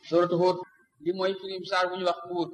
suratu Hud li mooy firim saar bu ñu wax Hud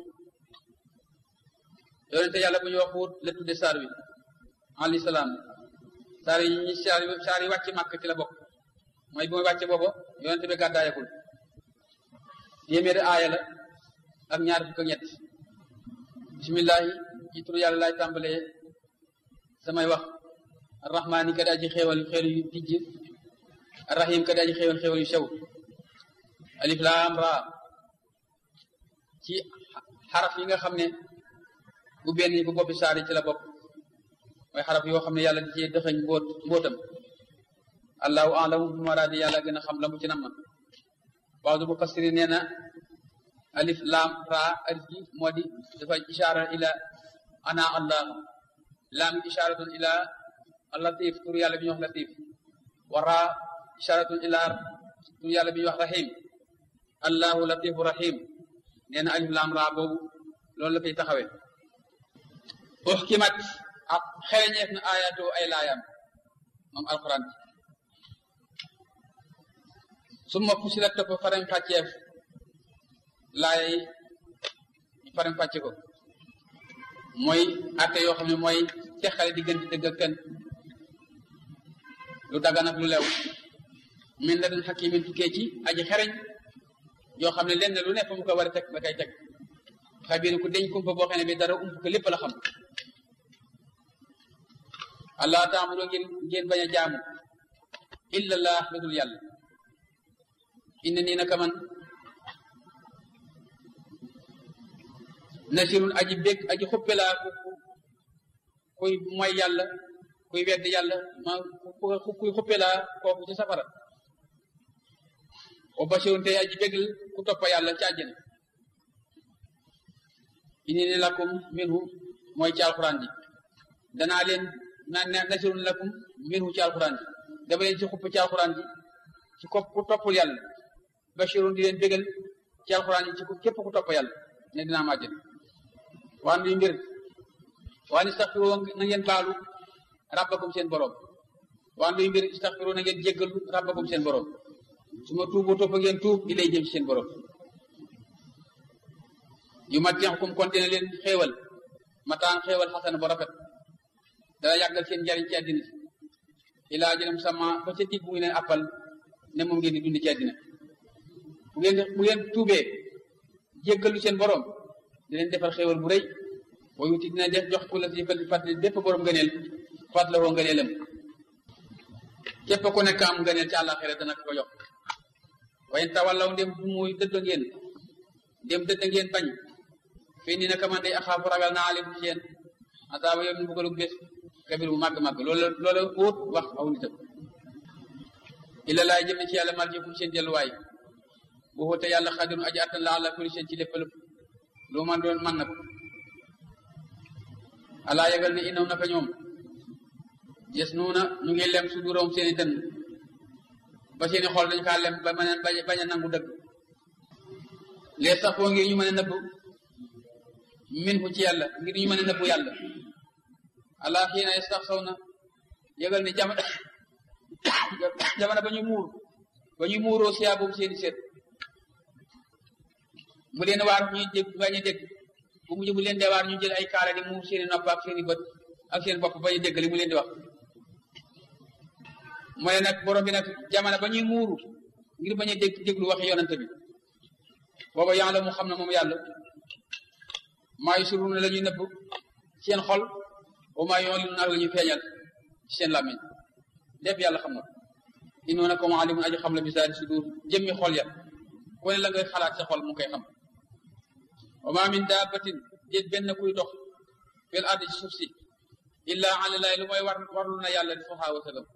yonente yàlla bu ñu wax Hud la tudde saar wi alayhi salaam saar yi ñi saar yi saar yi wàcc màkk ci la bokk mooy bi mooy wàcce booba yonente bi gàddaayagul téeméeri aaya la ak ñaar fukk ak ñett bisimillahi ci turu yàlla laay tàmbalee samay wax arrahmaani ka daa ji xéewal xéewal yu dijj arrahim ka daa ji xéewal xéewal yu sew alif laam raa ci xaraf yi nga xam ne bu benn bu boppi saar yi ci la bopp mooy xaraf yoo xam ne yàlla di ci dëxëñ mbóot mbóotam allahu alamu bi maraadi yàlla gën a xam la mu ci nam na baadu mufassiri nee na alif laam raa alif gi moo di dafa ishaara ila ana allah laam ishaaratun ila latif tur yàlla bi ñuy wax latif wa raa ishaaratun ila tur yàlla bi ñuy wax rahim allahu latifu rahim nee na alif laam raa boobu loolu la koy taxawee uxkimat ak xereñeef na ayatoo ay laayam moom alquran bi summa fusilat topp farañ fàcceef laay farañ fàcce ko mooy atte yoo xam ne mooy teqale diggante dëgg ak fen lu dagan ak lu lew min la dañ xakimin tukkee ci aji xereñ yoo xam ne lenn lu ne fa mu ko war a teg da koy teg xabiir ku deñ kumpa boo xam ne bi dara ump ko lépp la xam allah taabudu ngeen ngeen bañ a jaamu illa llah lu dul yàlla inna nii naka man nasirun aji bég aji xuppe laa ku kuy mooy yàlla kuy wedd yàlla ma kuy xuppe laa kooku ci safara o basirun tey aji bégal ku toppa yàlla ci àjjana inni ni lakum minhu mooy ci alxuraan ji danaa leen naan nasirun lakum minhu ci alxuraan ji dama leen ci xupp ci alxuraan ji ci ko ku toppul yàlla bashirun di leen bégal ci alxuraan ji ci képp ku topp yàlla ne dinaa ma àjjana waan luy mbir waan istaxfiru na ngeen baalu rabbakum seen borom waan luy mbir istaxfiru na ngeen jéggalu rabbakum seen borom su ma tuubu topp ngeen tuub di lay jëm ci seen borom yu matixkum kon dina leen xéewal mataan xéewal xasana bu rafet dana yàggal seen njariñ ci àddina si ilaa jënam sama ba ca dig bu ngi leen appal ne moom ngeen di dund ci àddina bu ngeen bu ngeen tuubee jéggalu seen borom di leen defal xéewal bu rëy boo yuti dina def jox ku la si fàttali bépp borom ngëneel fàttala woo ngëneelam képp ku nekk am ngëneel ci àllaaxira dana ko jox wayen tawallaw ndem du muy dëdd ngeen ndem dëdd ngeen bañ fii nii naka man day axaafu ragal naa leen ci yéen asaaba yow ñu bëggalu bés kabir bu màgg-màgg loolu loolu wóot wax aw nitam illa laay jëm ne ci yàlla marjikum seen delluwaay bu xóote yàlla xadirun aji attan la àlla kulli seen ci lépp lépp lu man doon man na ko alaa yëgal ne inaw naka ñoom yes nuuna ñu ngi lem su duróom seeni dënn ba seeni xool dañu kaa lem ba mën a bañ a nangu dëgg les sax foo ngir ñu mën a nëbb min fu ci yàlla ngir ñu mën a nëbbu yàlla alaa xiina sax saw na yëgal ne jamono jamono ba ñu muur ba ñu muuroo siyaa boobu seeni seet mu leen waar ñuy dégg bañ a dégg bu mujj bu leen dee waar ñu jël ay kaala di muur seeni nopp ak seeni bët ak seen bopp bañ a dégg li mu leen di wax mooy nag borom bi nag jamono ba ñuy muuru ngir bañ a dégg déglu waxi yonante bi booba yàlla mu xam ne moom yàlla maa yu suruna la ñuy nëbb seen xol wa maa yoon li nag la ñuy feeñal ci seen làmmiñ lépp yàlla xam na inoo na ko ma alimun aji xam la bisaari sudur jëmmi xol ya ku ne la ngay xalaat sa xol mu koy xam wa ma min daabatin déet benn kuy dox fil ardi ci suuf si illa ala laay lu mooy war warlu na yàlla risqohaa wërsëgam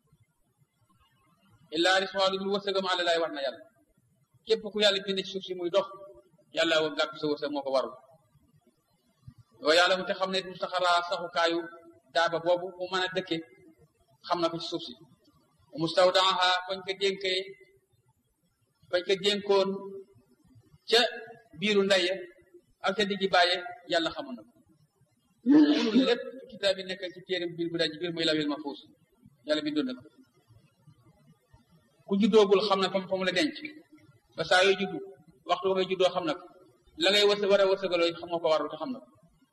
illa risqohaa lu dul wërsëgam ala laay war na yàlla képp ku yàlla bind ci suuf si muy dox yàlla wa gàtt sa wërsëg moo ko warul yoo yàlla mu te xam ne mustaxaraa saxukaayu daaba boobu mu mën a dëkke xam na ko ci suuf si mustawdaaha fañ ko dénkee fañ ko dénkoon ca biiru ndaye ak ca diggi bàyye yàlla xamoon na ko munul lépp kitaab bi nekk ci téeram biir bu daaj biir muy lawil mahfuus yàlla bindoon na ko ku juddoogul xam na fa fa mu la denc ba saa yoo juddu waxtu ba ngay juddoo xam na ko la ngay wërsëg war a wërsëgaloo xam nga ko warul te xam na ko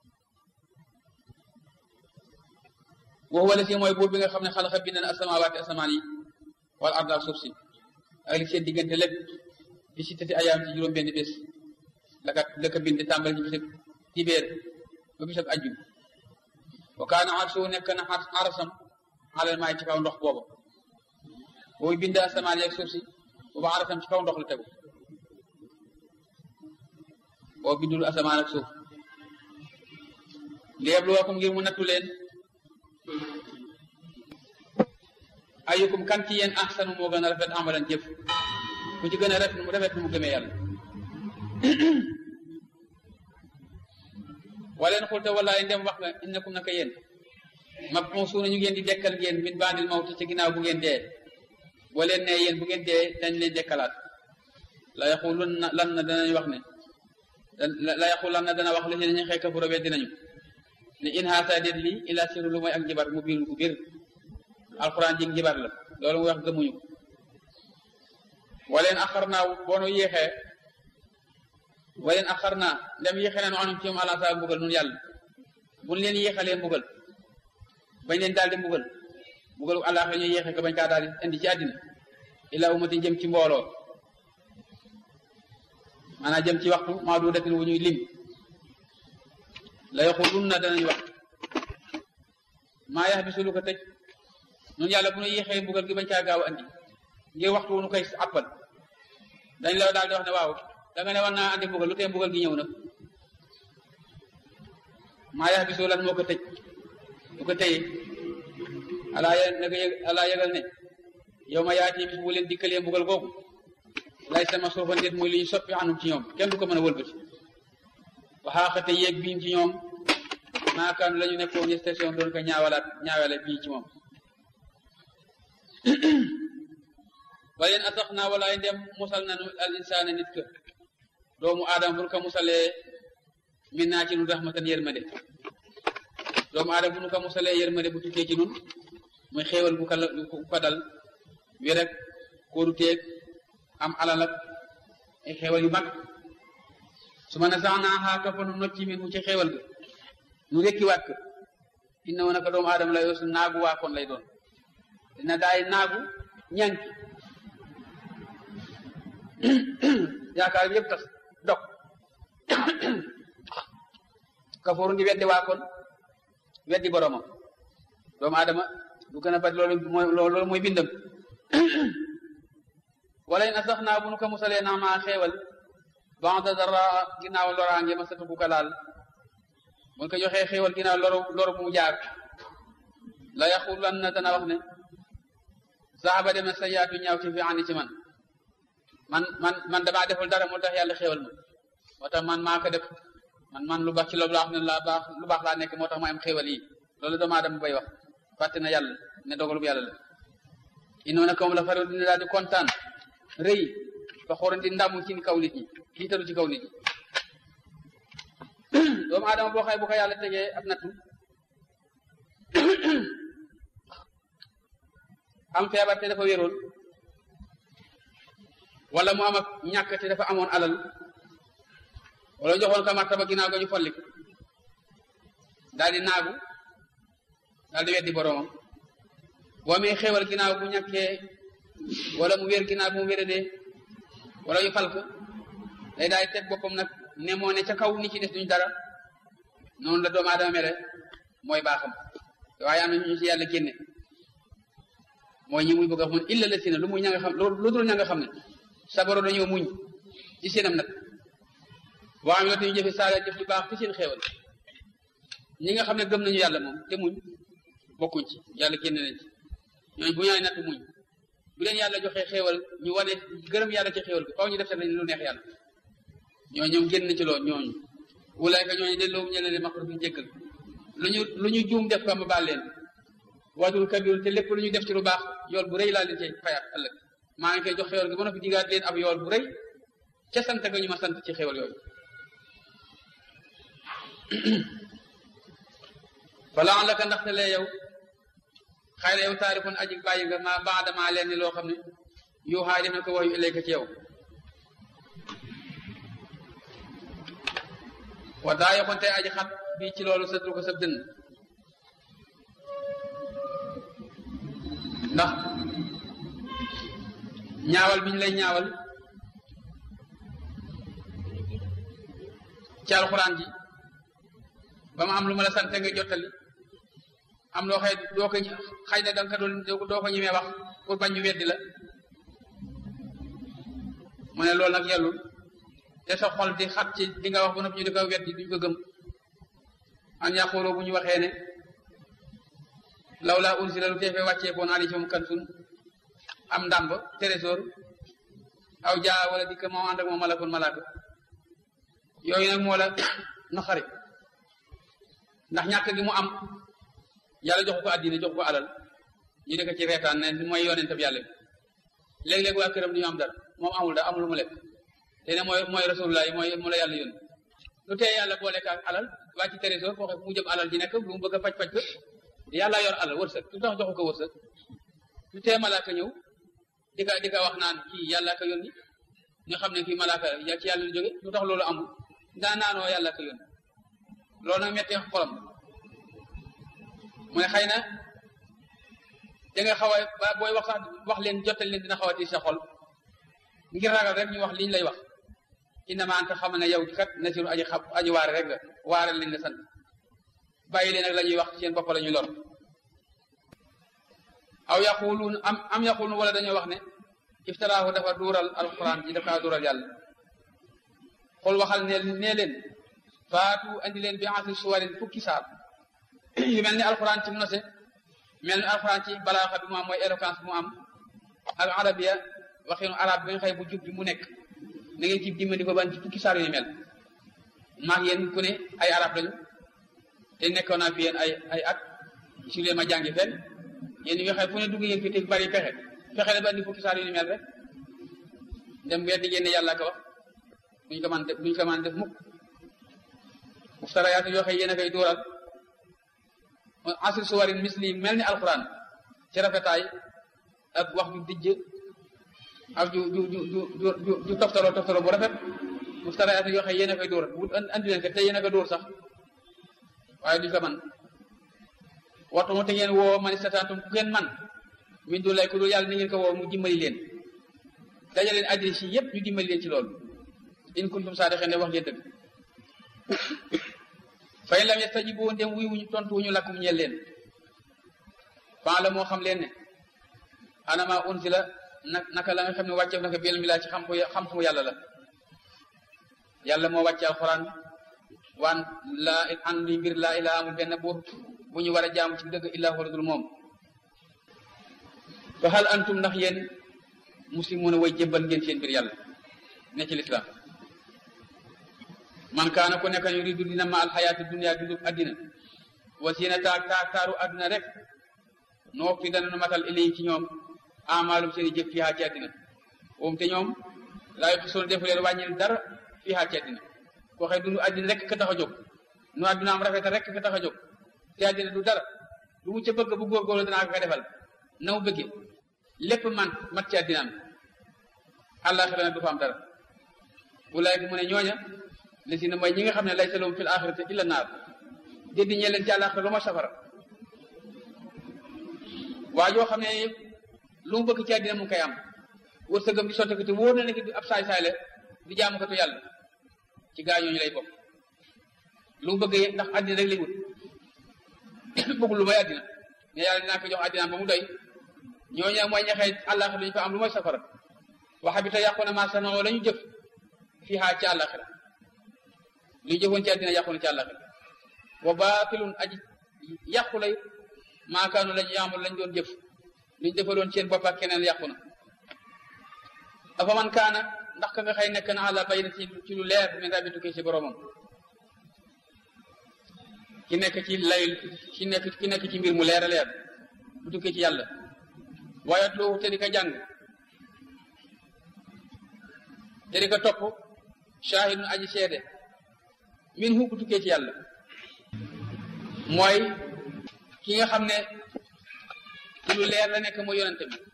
wax wala si mooy buur bi nga xam ne xalaxa bind na asamawaati asamaan yi wala arda ak suuf si ak li seen diggante lépp bi si tati ayaam ci juróom benn bés laka laka bind tàmbali ci bisab dibéer ba bisab ajjum wa kaana arsu nekk na arasam alal maay ci kaw ndox booba boobu bind asamaan yi ak suuf si booba arasam ci kaw ndox la tegu boo bindul asamaan ak suuf liyabluwakum ngir mu nattu leen ayukum kan ci yéen ahsanu moo gën a rafet amalan jëf ku ci gën a rafet mu rafet mu gëmee yàlla waleen xulte wallaay ndem wax nga innakum naka yéen mab'usuuna ñu ngeen di dekkal ngeen min ba'dil mawti ci ginnaaw bu ngeen dee boo leen nee yéen bu ngeen dee dañ leen dekkalaat la yaxulun na lan na danañ wax ne la yaxulan na dana wax la si nañu xekka bu robee dinañu ne in haasa déet lii ila siru lu mooy ak njibar mu biir bu biir alxuraan ji njibar la loolu mu wax gëmuñu waleen axar naa boonu yéexee waleen axar naa ndem yéexee nañu anum ci moom ala saa mbugal nun yàlla buñ leen yéexalee mbugal bañ leen daal di mbugal mbugal àllaaxe ñu yéexee ko bañ kaa daal di indi ci àddina ila umati jëm ci mbooloo maanaam jëm ci waxtu maa du datin wu ñuy lim la yaxulun na danañ wax maa yax bi su lu ko tëj nun yàlla bu nu yéexee mbugal gi bañ caa gaaw a andi ngir waxtu wu nu koy appal dañ la daal di wax ne waaw da nga ne war naa andi mbugal lu tee mbugal gi ñëw nag maa yax bi su lan moo ko tëj lu ko tëye alaa yë naka yëg alaa yëgal ne yow ma yaati bis bu leen dikkalee mbugal googu lay sama suufa ndéet muy li ñu soppi anum ci ñoom kenn du ko mën a wëlbati waxaaxate yéeg biim ci ñoom maakaan la ñu nekkoon ñu station doon ko ñaawalaat ñaawale bii ci moom waleen atax naa walaay ndem musal nanu al insaana nit ka doomu aadama bu nu ko musalee min naa ci nun rahmatan yërmande doomu aadama bu nu ko musalee yërmande bu tukkee ci nun muy xéewal bu ko ko dal wi rek kóoru teeg am alal ak ay xéewal yu mag su ma ne sax naa xaaka fa nu nocci min mu ci xéewal ga nu rekkiwaat ko inna woon naka doomu aadama la yoosu naagu waakoon lay doon dina daay naagu ñanki yaakaar bi yëpp tas dog kafooru ngi weddi waakoon weddi boromam doomu aadama du gën a bari loolu mooy loolu mooy bindam wala in asax naa bu nu ko musalee naa maa xeewal banda dara ginnaaw loraange ma satu bu ko laal bu ko joxee xéewal ginnaaw loru loru bu mu jaar la yaxulan na dana wax ne saxaba dem na sa yaatu ñaaw ci fi ànd ci man man man man damaa deful dara moo tax yàlla xéewal ma moo tax man maa ko def man man lu baax ci loolu laa xam ne laa baax lu baax laa nekk moo tax ma am xéewal yi loolu doomu aadama bay wax fàtte na yàlla ne dogalu bu yàlla la inoona comme la faral dina daal di kontaan rëy fa xoran di ndamu ci kaw nit ñi tiitaru ci kaw nit ñi doomu aadama boo xay bu ko yàlla tegee ab nattu am feebar te dafa wéroon wala mu am ak ñàkk te dafa amoon alal wala joxoon ko martaba ginnaaw ga ñu folli ko daal di naagu daal di weddi boroomam boo amee xéewal ginnaaw bu ñàkkee wala mu wér ginnaaw bu mu wéradee wala ñu fal ko day daal di teg boppam nag ne moo ne ca kaw ni ci des duñ dara noonu la doomu aadama mere mooy baaxam waaye am na ñu ci yàlla génne mooy ñi muy bëgg a mun illa la si na lu muy ña nga xam lu dul ña nga xam ne sabaro dañoo muñ ci seenam nag boo xam ne dañuy jëfe saala jëf ju baax ci seen xéewal ñi nga xam ne gëm nañu yàlla moom te muñ bokkuñ ci yàlla génne nañ ci ñooñu bu ñaay natt muñ bu leen yàlla joxee xéewal ñu wane gërëm yàlla ci xéewal bi faw ñu def seen lu neex yàlla ñoo ñoom génn ci loolu ñooñu wulaayka ñooñu delloo ñe leen maxru fi jéggal lu ñu lu ñu juum def ko ma baal leen waajur kabir te lépp lu ñu def ci lu baax yool bu rëy laa leen cay fayaat ëllëg maa ngi koy jox xéewal gi ba noppi digaat leen ab yool bu rëy ca sant ga ñu ma sant ci xéewal yooyu fala laka ndaxte lee yow xëy na yow taarifun aji bàyyi nga ma baadama leen ni loo xam ne yu xaay def na ko wax yu ilayka ci yow wa daa yoxoon tey aji xat bii ci loolu sëdru ko sëb dënn ndax ñaawal bi ñu lay ñaawal ci alxuraan ji ba ma am lu ma la sante nga jottali am loo xëy doo ko xëy na danga ko doon doo ko ñemee wax pour bañ ñu weddi la mu ne loolu nag yellul te sa xol di xat ci di nga wax ba noppi ñu di ko weddi duñ ko gëm an yaquloo bu ñu waxee ne law laa ursila lu teefee wàccee koon ali ci moom kansun am ndàmb trésor aw jaa wala dikk moom ànd ak moom malakun malaaka yooyu nag moo la naxari ndax ñàkk gi mu am yàlla joxu ko àddina joxu ko alal ñu di ko ci reetaan ne mooy yonentam yàlla bi léeg-léeg waa këram du ñu am dara moom amul dara amul lu mu lekk te ne mooy mooy rasulullah yi mooy mu la yàlla yónni lu tee yàlla boole ak alal waa ci trésor foo mu jëm alal ji nekk lu mu bëgg a faj faj ko yàlla yor alal wërsëg lu tax joxu ko wërsëg lu tee malaaka ñëw di ka di ka wax naan kii yàlla ko yónni ñu xam ne kii malaaka ya ci yàlla lu jóge lu tax loolu amul daa naanoo yàlla ko yónni loolu nag mettee xolam mu ne xëy na da nga xaw a ba booy wax sax wax leen jotal leen dina xaw a tiis sa xol ngir ragal rek ñu wax liñ lay wax innama anta xam ne yow kat nasiru aji xam aji waare rek nga waare leen la sant bàyyi leen ak la ñuy wax seen bopp la ñuy lor aw yaquluun am am yaquluun wala dañoo wax ne iftaraahu dafa duural alquran ji dafa duural yàlla xool waxal ne nee leen faatu andi leen bi asri suwarin fukki saar yu mel ni alquran ci mu nose mel ni alquran ci balaaxa bi mu am mooy éloquence bi mu am ak arabia waxinu arab bi nga xëy bu jub bi mu nekk na ngeen ci dimbali ko ban ci fukki saar yu mel maag yéen ku ne ay arab lañu te nekkoon naa fi yéen ay ay at su leen ma jàngi fenn yéen ñi nga xam fu ne dugg yéen fi te bari pexe pexe la ba andi fukki saar yu ni mel rek dem weddi ngeen ne yàlla ko wax duñ ko man def duñ ko man def mukk muftarayaat yoo xam yéen a koy dóoral asri suwarin misli mel ni alquran ci rafetaay ak wax ju dijj ak ju ju ju ju ju ju toftaloo toftaloo bu rafet muftarayaat yoo xam yéen a koy dóoral bu andi leen ko te yéen a ko dóor sax waaye duñ ko man waxtu mu te ngeen woo man istataatum ku ngeen man min du lay ku dul yàlla ni ngeen ko woo mu dimbali leen daja leen addina si yëpp ñu dimbali leen ci loolu in kuntum saadiqin ne wax ngeen dëgg fa in lam yastajibu ndem wuy wuñu tontu wuñu lakkum ñeel leen fan la moo xam leen ne anama unsila nag naka la nga xam ne wàcceef naka bil mi laa ci xam ko xam-xamu yàlla la yàlla moo wàcce alxuraan waan laa an li mbir laa ilaa amul benn buur bu ñu war a jaamu ci dëgg illaa huwa dul moom fa hal antum ndax yéen muslimuuna way jébbal ngeen seen mbir yàlla ne ci lislaam man kaana ku nekk yuridu dina ma alxayaati dunia dundub addina wa siina taag taag taaru adduna rek no wopti dana nu matal ilay ci ñoom amaalum seen i jëf fiihaa ci addina woom te ñoom laa yokk soon defu leen wàññil dara fiihaa ci addina koo xëy dundu addina rek ka tax a jóg nu adduna am rafet rek ka tax a jóg te addina du dara lu mu ca bëgg bu góorgóorlu danaa ko defal na mu bëggee lépp man mat ci addinaam àllaaxira nag du fa am dara wulaay mu ne ñooña li si ne mooy ñi nga xam ne lay salum fil axirati illa naar déddi ñee leen ci àllaaxira lu ma safara waa joo xam ne lu mu bëgg ci addina mu ngi koy am wërsëgam di sotti ko te wóor na ne ab saay-saay la di jaamu ko tu yàlla ci gaa ñooñu lay bokk lu mu bëgg ndax addina rek lay wut bëggul lu may addina ne yàlla dinaa ko jox addinaam ba mu doy ñooñu mooy ñaxee àllaaxira lu ñu fa am lu mooy safara waxa bi te yàqu na maa sanoo la ñu jëf fii xaar ci àllaaxira lu ñu jëfoon ci addina yàqu na ci àllaaxira wa baatilun aji yàqu lay maakaanu lañu yaamul lañ doon jëf lu ñu defaloon seen bopp ak keneen yàqu na afa man kaana ndax ka nga xëy nekk na àlla bay na ci ci lu leer min rabbi tukkee ci boromam ki nekk ci lay ki nekk ki nekk ci mbir mu leer a leer bu tukkee ci yàlla waaye loo te di ko jàng te di ko topp shahidun aji seede min hu bu tukkee ci yàlla mooy ki nga xam ne ci lu leer la nekk mooy yonente bi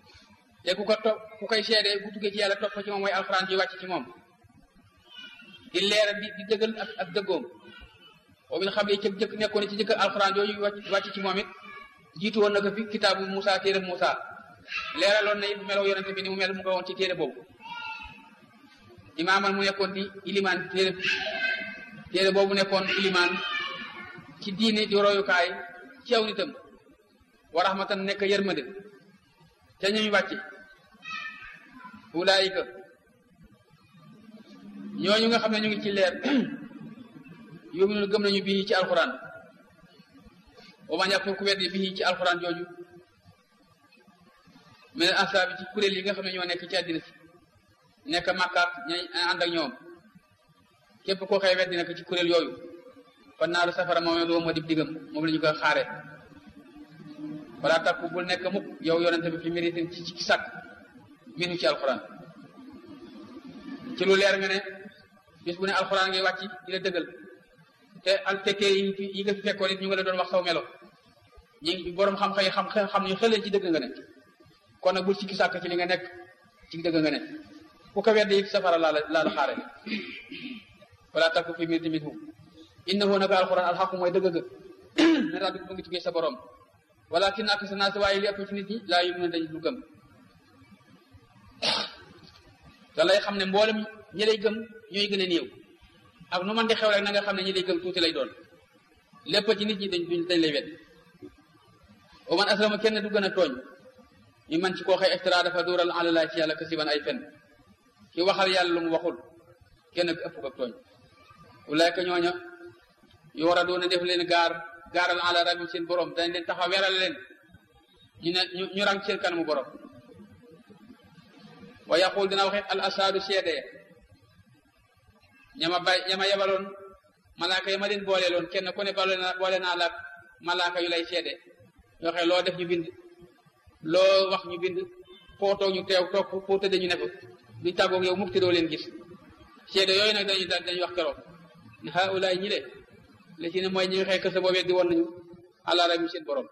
te ku ko topp ku koy seede bu tukkee ci yàlla topp ci moom mooy alxuraan ji wàcc ci moom di leeral di di dëggal ak ak dëggoom boobu nga xam ne ca jëkk nekkoon ci jëkk alxuraan yooyu wàcc ci moom it jiitu woon na ko fi kitaabu Moussa téere Moussa leeraloon na it melaw yonente bi ni mu mel mu ko woon ci téere boobu imaaman mu nekkoon di ilimaan téere téere boobu nekkoon ilimaan ci diine di royukaay ci aw nitam wa rahmatan nekk yërmande ca ñuy wàcce ulaayika ñooñu nga xam ne ñu ngi ci leer yuminun gëm nañu bii ci alxuraan wa man yakfur ku weddi bii ci alxuraan jooju mais ansaabi ci kuréel yi nga xam ne ñoo nekk ci àddina si nekk màkkaat ñay ànd ak ñoom képp koo xëy weddi nekk ci kuréel yooyu fa naaru safara moom loo moo dib diggam moom la ñu ko xaare wala takku bul nekk mukk yow yonente bi fi méritin ci ci sàkk minu ci alxuraan ci lu leer nga ne bis bu ne alxuraan ngay wàcc di la dëggal te al tekkee yi yi nga fi fekkoon it ñu nga la doon wax saw melo ñi ngi boroom xam-xam yi xam xam ñu xëlee ci dëgg nga ne kon nag bul sikki sàkk ci li nga nekk ci dëgg nga ne ku ko weddi it safara laa la laa la xaare wala takku fi méritin minhu innahu naka alxuraan alxaqu mooy dëgg ga ne rabbi bu ngi jógee sa borom walakin ak sa naas waaye li ëpp ci nit ñi laa yu mën dañ du gëm te lay xam ne mboolem ñi lay gëm ñooy gën a néew ak nu man di xew rek na nga xam ne ñi lay gëm tuuti lay doon lépp ci nit ñi dañ dañ lay wet wa man aslama kenn du gën a tooñ ñu man ci koo xëy extra dafa duural alalaa ci yàlla kasiban ay fen ki waxal yàlla lu mu waxul kenn ëpp ko tooñ ulaayka ñooña yu war a doon def leen gaar gaaral ala rabbi seen borom dañ leen taxaw weral leen ñu ne ñu ñu rang seen kanamu borom wa yaqul dina waxe al asaadu seede ñama bay ñama yebaloon malaaka yi ma leen booleeloon kenn ku ne boole na boole naa la malaaka yu lay seede yoo xam loo def ñu bind loo wax ñu bind foo toog ñu teew toog foo tëddee ñu ne fa duñ tàggoog yow mukk te doo leen gis seede yooyu nag dañuy dañuy wax keroog ne haulaay ñi le li ci ne mooy ñi nga xëy kese boobee di woon nañu àla rabbi seen borom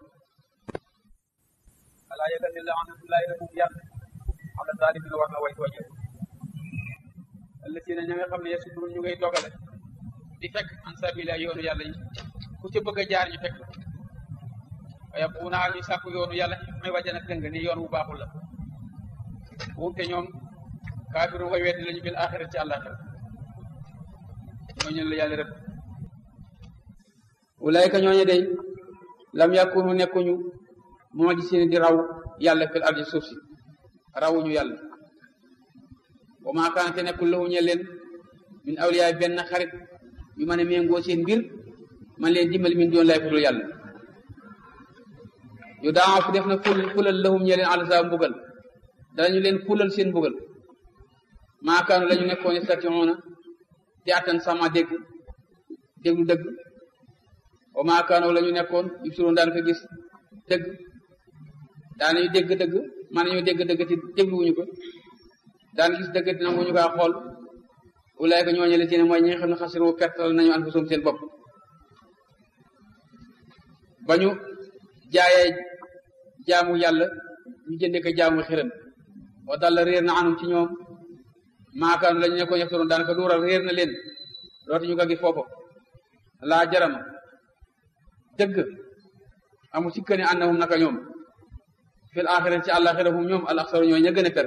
alaa yëgal ne la anatullahi rabum yàlla ala zalimin war na way tooñe allazina ña nga xam ne yasudun ñu ngay dogale di fekk an sabila yoonu yàlla yi ku ci bëgg a jaar ñu fekk waaye bu naa ñu sàkku yoonu yàlla may wàjjana dëng ni yoon wu baaxul la wumte ñoom kaafiru way weddi lañu bil axira ci àllaxira ñooñu la yàlla rëbb ulaayka ñooñu day lam yakunu nekkuñu moo di seen di raw yàlla fil ardi suuf si rawuñu yàlla wa maa kaanate nekkul lahu ñe leen min awliyaay benn xarit yu mën a méngoo seen mbir man leen dimbali min doon lay fudul yàlla yu daawa fi def na ful fulal lahum ñe leen alasa mbugal danañu leen fulal seen mbugal maa kaanu la ñu nekkoon stationa di attan sama dégg déglu dëgg wa maa kaanu la ñu nekkoon yubsiroon daan ko gis dëgg daanañu dégg dëgg man nañu dégg dëgg te dégluwuñu ko daan gis dëgg te nanguñu kaa xool ulaayka ñooñu la ci ne mooy ñi nga xam ne xasiru pertal nañu anfusum seen bopp ba ñu jaayee jaamu yàlla ñu jënde ko jaamu xiram wa dalla réer na anum ci ñoom maakaanu la ñu nekkoon yeftaroon daanaka duural réer na leen dootu ñu ko gis foofu laa jarama dëgg amu sikka ne annahum naka ñoom fil axira ci àllaxira hum ñoom al axsaru ñooy ña gën a per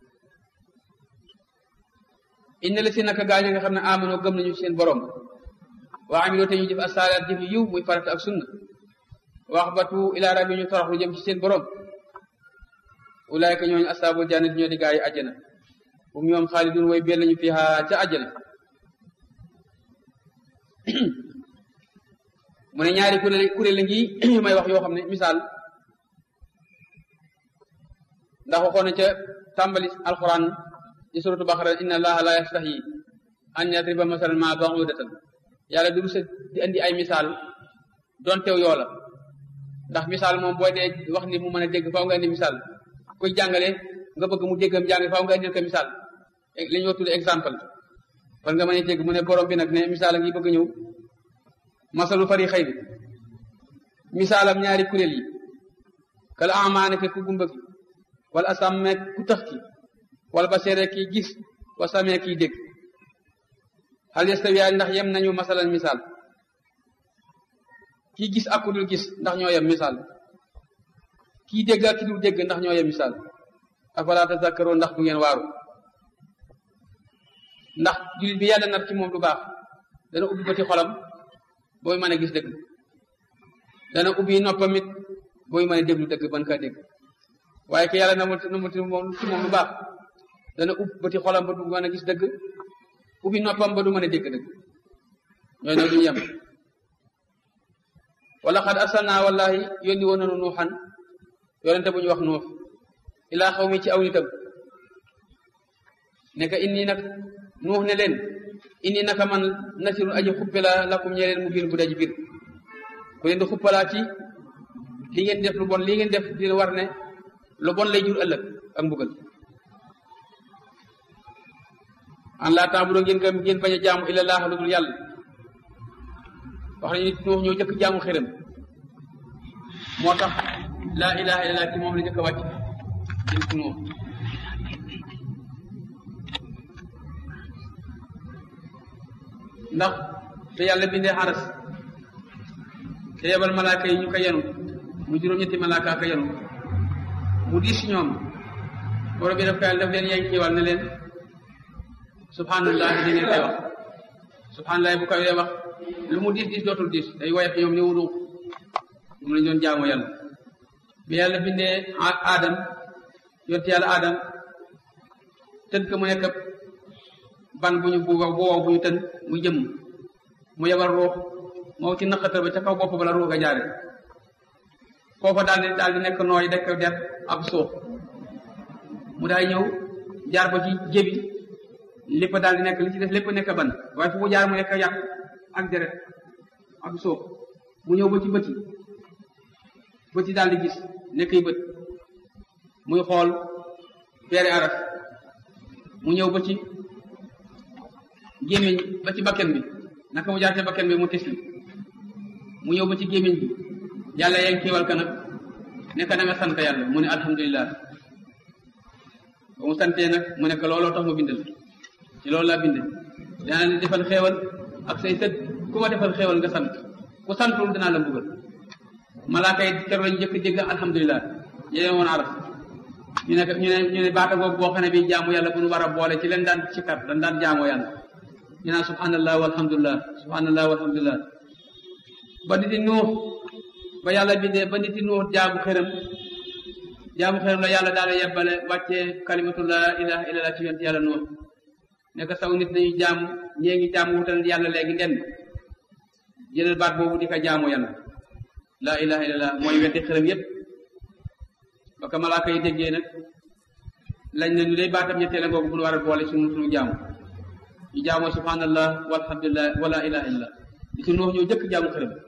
inna la si naka gaañ nga xam ne amanoo gëm nañu seen borom wa amiloo te ñu jëf asaalaat jëf yiw muy farata ak sunna wax batu ila rabbi ñu toroxlu jëm ci seen borom ulaayka ñooñu asaabul jannat ñoo di gaa yi àjjana hum ñoom xaalidun way bel nañu fiha ca àjjana mu ne ñaari kuréel kuréel ngi may wax yoo xam ne misaal ndax waxoon na ca tàmbali alquran ci suratu baqara inna allaha la yastahi an yadriba masalan ma ba'udatan yàlla du sa di andi ay misaal doon teew yoo la ndax misaal moom booy dee wax ni mu mën a dégg faaw nga indi misaal kuy jàngale nga bëgg mu déggam jàng faaw nga indil ko misaal li ñoo tudd exemple kon nga mën a dégg mu ne borom bi nag ne misaal a ngi bëgg ñëw masalu fari xëy bi misaalam ñaari kuréel yi kala amaane ke ku gumba ki wala asamme ku tax ki wala ba seere kii gis wa samee kii dégg hal yastawiyaani ndax yem nañu masalan misaal kii gis ak ku dul gis ndax ñoo yem misaal kii dégg ak ki dul dégg ndax ñoo yem misaal afala tazakkaroon ndax du ngeen waaru ndax jullit bi yàlla nar ci moom lu baax dana ubbi bëti xolam booy mën a gis dëgg dana ubbi noppam it booy mën a déglu dëgg ban kaa dégg waaye ki yàlla na mu na mu ci moom lu baax dana ubbi bëti xolam ba du mën a gis dëgg ubbi noppam ba du mën a dégg dëgg ñooy nag duñu yem wala xad arsalna wallahi yónni woon nanu nuuxan yonente bu ñu wax nuux ilaa xaw mi ci aw nitam ne ka inni nag nuux ne leen inni naka man nasirun aji xuppe la lakum ñee leen mu biir bu daji biir ku leen di xuppalaa ci li ngeen def lu bon li ngeen def dina war ne lu bon lay jur ëllëg ak mbugal an laa taabudo ngeen gëm ngeen bañ a jaamu illa laaha lu dul yàlla wax nañu nit nuux ñoo jëkk jaamu xërëm moo tax laa ilaha illallah ci moom la jëkk a wàcc jëm ci nuux ndax te yàlla bindee xaras te yebal malaaka yi ñu ko yenu mu juróom-ñetti malaaka ko yenu mu diis si ñoom borom bi daf koy daf leen yeng kiiwal ne leen subhanallah di ngeen koy wax subhanallah bu koy wax lu mu diis diis dootul diis day woyof ñoom ni wudu moom lañ doon jaamu yàlla bi yàlla bindee aadam yonte yàlla aadam tën ko mu nekk ban bu ñu bu wow bu ñu tën mu jëm mu yebal ruux moo ci naqatal ba ca kaw bopp ba la ruux a jaare foofa daal di daal di nekk nooy dekk der ak suuf mu daay ñëw jaar ba ci jébi lépp daal di nekk li ci def lépp nekk ban waaye fu mu jaar mu nekk yàq ak deret ak suuf mu ñëw ba ci bëti bëti daal di gis nekk yi bët muy xool peere araf mu ñëw ba ci gémmiñ ba ci bakken bi naka mu jaar ci bakken bi mu tisli mu ñëw ba ci gémmiñ bi yàlla yeen kiiwal ka nag nekk na nga sant yàlla mu ne alhamdulilah ba mu santee nag mu nekk looloo tax mu bindal ci loolu laa binde danaa ne defal xeewal ak say sët ku ma defal xeewal nga sant ku santul danaa la mbugal malaaka yi kero lañu njëkk dégg alhamdulilah yéen woon araf ñu ne ñu ne ñu ne baata boobu boo xam ne bi jaamu yàlla bu nu war a boole ci leen daan sikkar dañ daan jaamoo yàlla ñu naan subhanallah walhamdulillah subhanallah walhamdulillah ba nit di nuux ba yàlla bindee ba nit di nuux jaamu xërëm jaamu xërëm la yàlla daal yebbale wàccee kalimatu la ilaha illallah ci yonent yàlla nuux nekk saw nit nañu jaamu ñee ngi jaamu wutal yàlla léegi nden jëlal baat boobu di ko jaamu yàlla la ilaha illallah mooy weddi xërëm yépp ba ko malaaka yi déggee nag lañ ne ñu day baatam ñetteel a ngoogu bu nu war a boole suñu suñu jaamu ñu jaamoo subhanallah walhamdulillah wala ilaha illallah di si nuux ñoo jëkk jaamu xërëm